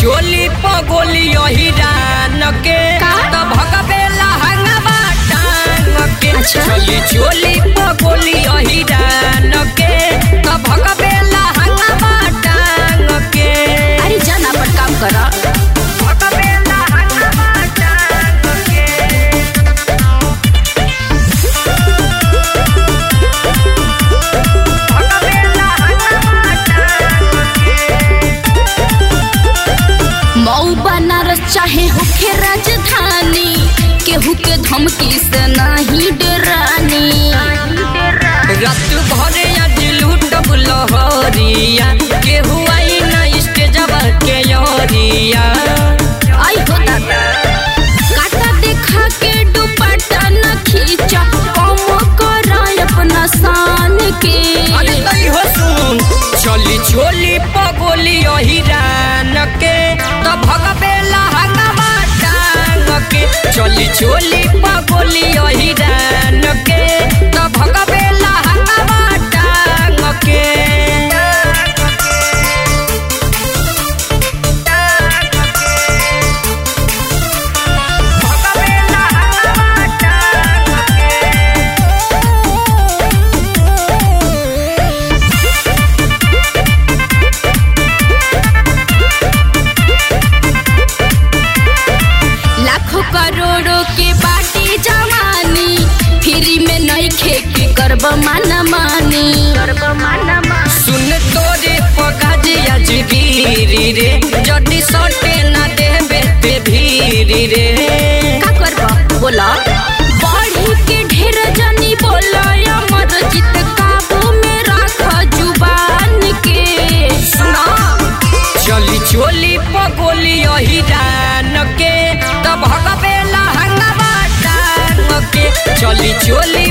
चोली पगोली हिरान के का? त भगबेला हंगवा टांग के अच्छा। चली चोली पगोली हिरान के त भगबेला हंगवा टांग के अरे जान अपन काम कर भगबेला हंगवा टांग के भगबेला हंगवा टांग मऊ बनारस चाहे होखे राजधानी केहू के धमकी से नहीं डरानी रात भरे आज लूटब लहरिया केहू आई न स्टेजवा के यरिया आई हो दादा काटा देखा के दुपट्टा न खींचा कम करा अपना शान के अरे तई हो सुन चली छोली पगोली हिरान के त भगबेला हंगवा टांग के चली छोली पगोली हिरान के त भगबेला हंगवा टांग के भगबेला हंगवा टांग के लाखों करोड़ों के बाटी जवानी फ्री में नहीं खेती करब माना मानी करब माना मानी सुन तोरे पकाजी आज गिरी रे जडी सटे ना देबे पे भीरी रे का करब बोला बढ़ी के ढेर जनी बोला अमर जित काबू में राख जुबान के सुना चली चोली पगोली हिरान के तब भगबेला हंगवा टांग के चली चोली